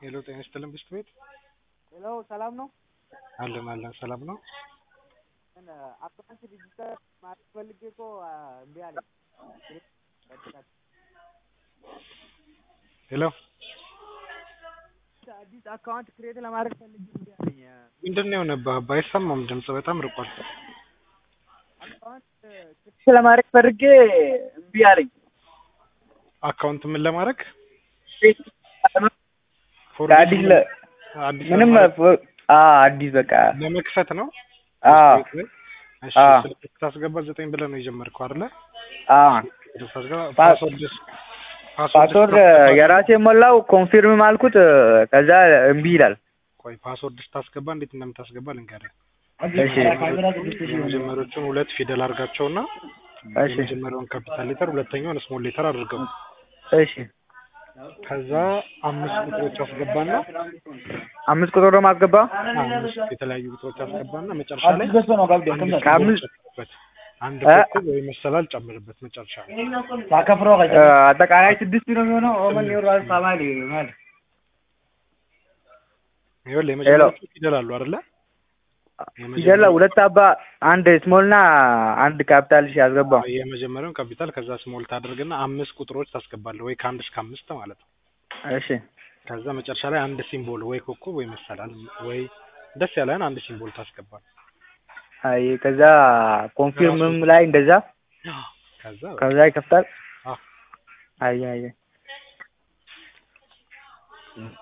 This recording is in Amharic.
ሄሎ ጤና ይስጥልን ብስት ቤት ሄሎ ሰላም ነው? አለን አለን ሰላም ነው። አካውንት ዲጂታል ማድረግ ፈልጌ እኮ እምቢ አለኝ። ሄሎ አዲስ አካውንት ክሬት ለማድረግ ፈልጌ እምቢ አለኝ። ምንድን ነው የሆነብህ? አባ አይሰማም ድምጽ በጣም ርቋል። አካውንት ክሬት ለማድረግ ፈልጌ እምቢ አለኝ። አካውንት ምን ለማድረግ አዲስ ለ አዲስ ምንም ለማድረግ- አዎ አዲስ በቃ ለመክፈት ነው። አዎ ብስት ቤት ላይ? እሺ አዎ። ስልክ ስታስገባ ዘጠኝ ብለህ ነው የጀመርከው አይደለ? አዎ ስታስገባ ፓ- ፓስወርድ ፓስወርድ የራሴ ሞላው ኮንፊርም አልኩት ከዛ እምቢ ይላል። ቆይ ፓስወርድ ስታስገባ እንዴት እንደምታስገባ ልንገርህ። እሺ የመጀመሪያዎቹን ሁለት ፊደል አድርጋቸውና እሺ የመጀመሪያውን ካፒታል ሌተር ሁለተኛውን ስሞል ሌተር አድርገው እሺ ከዛ አምስት ቁጥሮች አስገባና አምስት ቁጥር ደግሞ አስገባ አምስት የተለያዩ ቁጥሮች አስገባና መጨረሻ ላይ አንድ ከአምስት- ሲምቦል ጨምርበት። አንድ እ? ኮከብ ወይ መሰላል ጨምርበት መጨረሻ ላይ። እ፣ አጠቃላይ ስድስት ነው የሚሆነው። ኦመን ይወራል ሳማሊ ማለት ይኸውልህ የመጀመሪያዎቹ ፊደል አሉ አይደለ? ፊደል ሁለት አባ አንድ ስሞል እና አንድ ካፒታል እሺ አስገባ። የመጀመሪያውን ካፒታል ከዛ ስሞል ታደርግና አምስት ቁጥሮች ታስገባለህ ወይ ከአንድ እስከ አምስት ማለት ነው። እሺ ከዛ መጨረሻ ላይ አንድ ሲምቦል ወይ ኮከብ ወይ መሰላል ወይ ደስ ያለህን አንድ ሲምቦል ታስገባለህ። አይ ከዛ ኮንፊርምም ላይ እንደዛ ከዛ ከዛ ይከፍታል። አዎ አይ አይ